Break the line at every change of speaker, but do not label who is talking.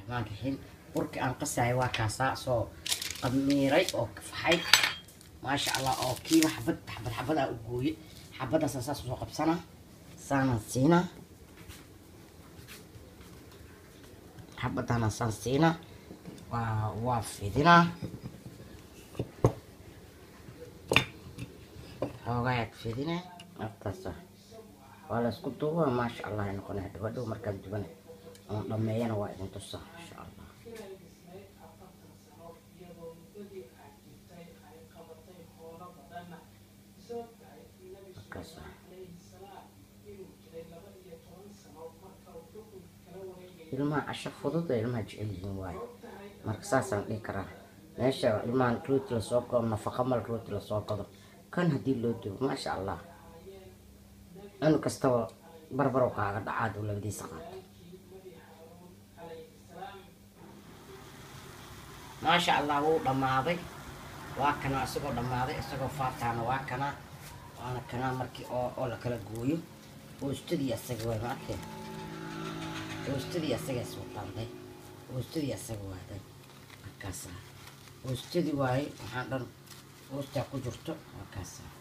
raxmaan raxiim burkii aan qasayo waa kaasaa soo qamiiray oo kafaxay maasha allah oo kiiba xabad xabad xabad aa u gooye xabadaasaan saas usoo qabsana saanaan siina xabadaana saan siina waa waa fidinaa xoogayaad fidine aftaasa waa la isku duuba maasha allah ay noqonay hadhow hadhow markaan dubana oon dhameeyana waa idin tusaa insha allah markaasa ilmaha casho fudud ee ilmaha jecel yihiin waayo marka saasaan dhihi karaa meesha ilmahan rooti lasoo gado nafaqa mal rooti lasoo gado kan haddii loo dubo maasha allah cunug kastaba barbarow kaaga dhacaad uu labadiisa qaato maasha allah wuu dhammaaday waa kana isagoo dhammaaday isagoo faataana waa kana waana kana markii oo oo la kala gooyo oostadii asaga waay ma arkeen oostadii asaga is wataanday oostadii asaga waaday markaasa oostadii waaye waxaan dhan oostaa ku jirto markaasa